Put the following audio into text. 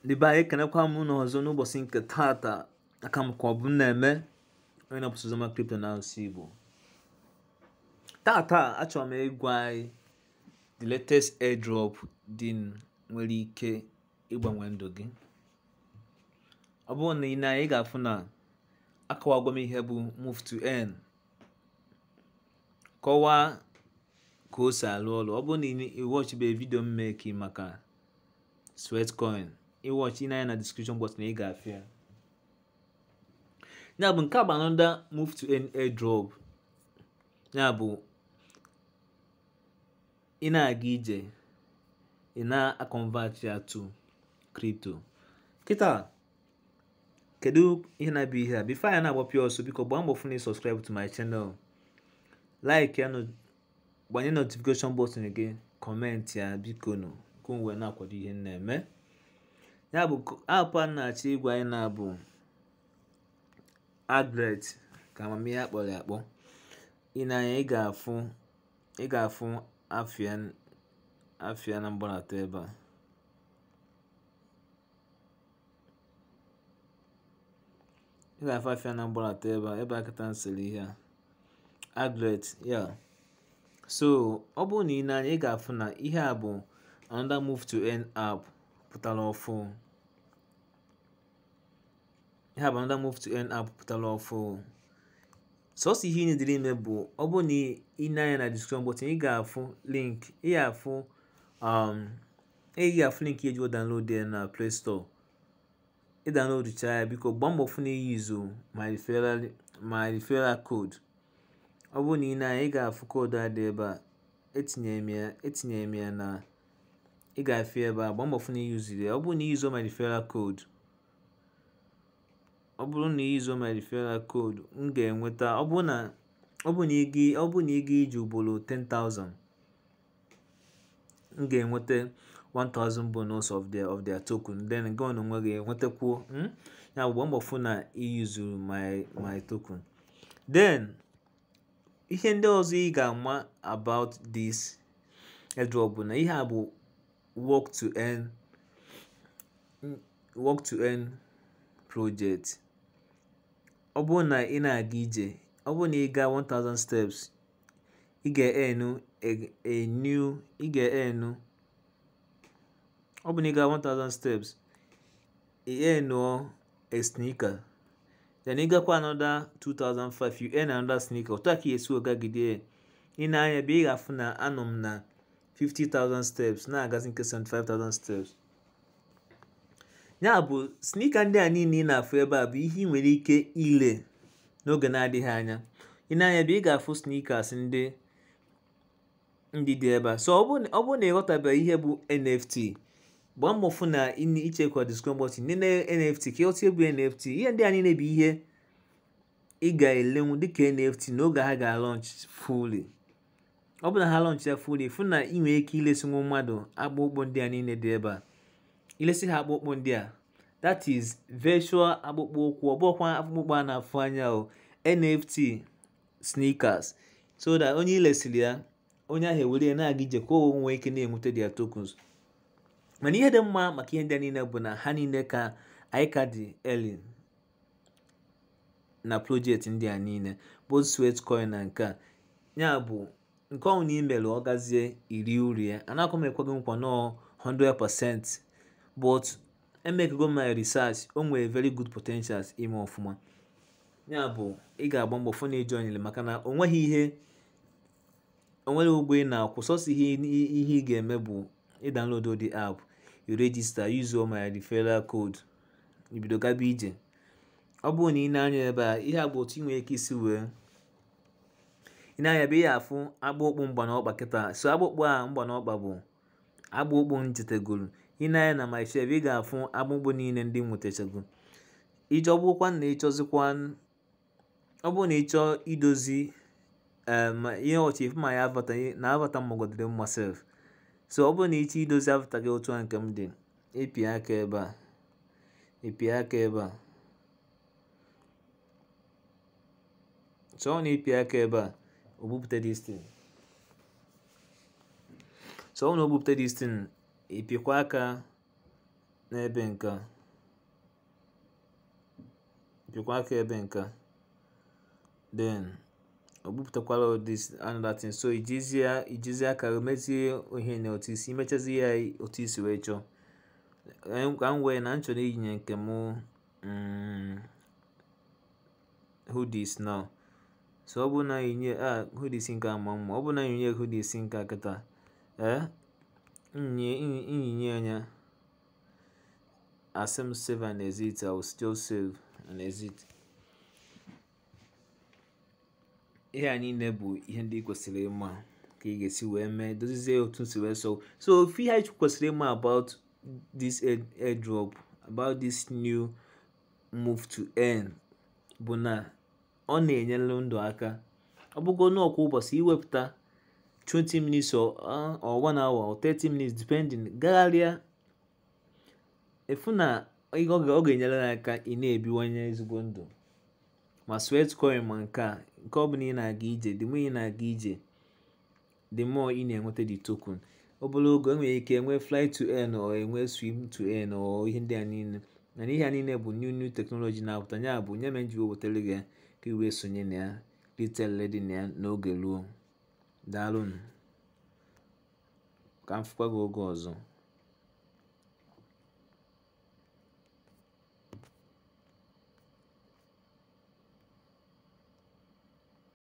ndị be anyị ekenekwa m unu ọzọ n'ụbọchị nke taata aka m ka ọ bụ m na-eme onye na-apụsụ ụzọma kripto na asụsụ igbo taata achọrọ m ịgwa anyị the latest airdrop dị nwere ike ịgbanwe ndụ gị ọ bụrụ na ị na ị ga-afụ na akọwagwa m ihe bụ move to earn kọwaa ka o si arụ ọrụ ọ bụrụ na ị wọchịbe vidio m meki maka sweatcoin ịwọchị ị anya na description box na ị ga-afụ ya ya bụ nke a bụ another move to earn airdrop ya bụ ị na-aga ije ị na-akọnvert ya to crypto kịta kedu ihe na-abụ ihe a bifo anyị na-agbapụ ọsọ biko gbaa mbọ fụ na subscribe to my channel like ya gbanye notification button gị kọmentị ya biko nụ ka m wee na-akwado ihe m na-eme ya bụ apụ a na-achọ ịgwa anyị na-abụ agret ka amamihe akpọrọ ya akpọ ị na-anya ị ga-afụ ị ga-afụ afịa afịa na mgbanata ebe a ị ga-afụ afịa na mgbanata ebe a ebe a kịta nsịrị ihe a agret ya so ọ bụrụ na ị na-anya ị ga-afụ na ihe a bụ another move to earn app pụtara ọfụ ihe a bụ another move to earn app pụtara ọfụ sọsọ ihe ị na-edere ime bụ ọ bụrụ na ị na-anya na description button ị ga-afụ link ị ga-afụ um ị ga-afụ link eji download ya na play store ị download cha ya biko gbaa mbọ fụ na iyi izu my referral my referral code ọ bụrụ na ị na-anya ị ga-afụ koodu a dị ebe a etinyere m ya etinyere m ya na ị ga-afụ ebe a gbaa mbọ fụ na iyuziri ya ọ bụrụ na iyizo my referral code ọ bụrụ na iyizo my referral code m ga-enweta ọ bụrụ na ọ bụrụ na ị ọ bụrụ na ị ga iji ugboro 10,000 m ga-enweta 1000 bonus of their of their token then gị ọnụ nwe ga-enwetakwuo ya bụ mbọ fụ na iyuzuru my my token then ihe ndị ọzọ ị ga-ama about this airdrop bụ na ihe a bụ work to earn work to earn project ọ bụrụ na ị na-aga ije ọ bụrụ na ị gaa 1000 steps ị ga-enu a new ị ga-enu ọ bụrụ na ị gaa 1000 steps ị enuo a sneaker then ị gakwa another 2005 you earn another sneaker otu a ka esi ogagide ị na-anya ebe ị ga-afụ na anọ m na 50,000 steps na-agazi nke 75,000 steps ya bụ snika ndị a niile ị na-afụ ebe a bụ ihe ị nwere ike ile n'oge na-adịghị anya ị na-anya ebe ị ga-afụ sneakers ndị ndị dị ebe a so ọ bụrụ na ịghọtabeghị ihe bụ NFT gbaa mbọ fụ na ichekwa description box nene NFT ka ịghọta bụ NFT ihe ndị a niile bụ ihe ị ga-elenwu dịka NFT n'oge ha ga-alọnch fully ọ bụ na ha lọnch ya fully fụ na ị nwere ike ilesi nwa mmadụ akpụkpọ ndị a niile dị ebe a ilesi ha akpụkpọ ndị a that is virtual akpụkpọ ụkwụ ọ bụkwa akpụkpọ a na-afụ anya o NFT sneakers so that onye ilesiri ya onye ahụ ewere ya na-aga ije ka o nwee ike na-enweta their tokens mana ihe dị mma maka ihe ndị a niile bụ na ha niile ka anyị ka dị early na project ndị a niile both Sweatcoin na nke a ya bụ nke ọnwụ na imere ọ gazie iri uri ya anakọ m ekweghị nkwa nọọ 100% but emekego my research o nwere very good potentials ime ọfụma ya bụ ị ga-agba mbọ fụ na ejoinere maka na o nweghị ihe onwere ụgwọ ị na-akwụ sọsọ ihe ihe ị ga-eme bụ ịdownload the app you register use my referral code ibido gaba ije ọ bụrụ na ị na-anya ebe a ihe a bụ otu ị nwere ike isi wee ị na-anya ebe ị ga-afụ akpụkpụ mgba na ọkpa kịta so akpụkpụ a mgba na ọkpa bụ akpụkpụ m chetegoro ị na-anya na my chef ị ga-afụ akpụkpụ niile ndị m nwetachagoro ije ọ bụrụkwa na ịchọzikwa ọ bụrụ na ị chọọ idozi ihe ọchị ife ma ya avata na avata m magodere mma sef so ọ bụrụ na ị chọọ idozi avata gị otu a nke m dị ịpị aka ebe a ịpị aka ebe a chọọ na ịpị aka ebe a o bupụta this thing so ọ na o bupụta this thing ịpịkwa aka n'ebe nke a pịkwa aka ebe nke a then o bupụtakwala this another thing so ijizie ijizie aka mezie ihe na otu isi imechazi ya otu isi wee chọọ ka m wee na m chọrọ iyinye nke m mm, hoodies now so ọ bụrụ na yinye a hoodies nke a ma mma ọ bụrụ na yinye hoodies nke a kịta ee nyinye anya asị m save and exit I will still save and exit ihe a niile bụ ihe ndị ị kwesịrị ịma ka ị ga-esi wee mee dozizie otu si wee so so ofu ihe anyị kwesịrị ịma about this air- airdrop about this new move to earn bụ na ọ na-enyere ndụ aka ọ bụgo n'ọkwa ụbọchị iwepụta 20 minutes or, uh, or 1 hour or 30 minutes depending gagharịa efu na ọ ga- ọ ga-enyere gị aka ị na-ebiwanye ezigbo ndụ ma sweatcoin ma nke a nke ọ bụla ị na-aga ije the more ị na-aga ije the more ị na-enweta the token obere oge enwere ike enwe fly to earn or enwe swim to earn or ihe ndị a niile mana ihe a niile bụ new new technology na-apụta ya bụ nye mere nji wetara gị ya ka i wee sonye na ya retail dị na ya n'oge ruo daalụnụ ka m fụkwa gị oge ọzọ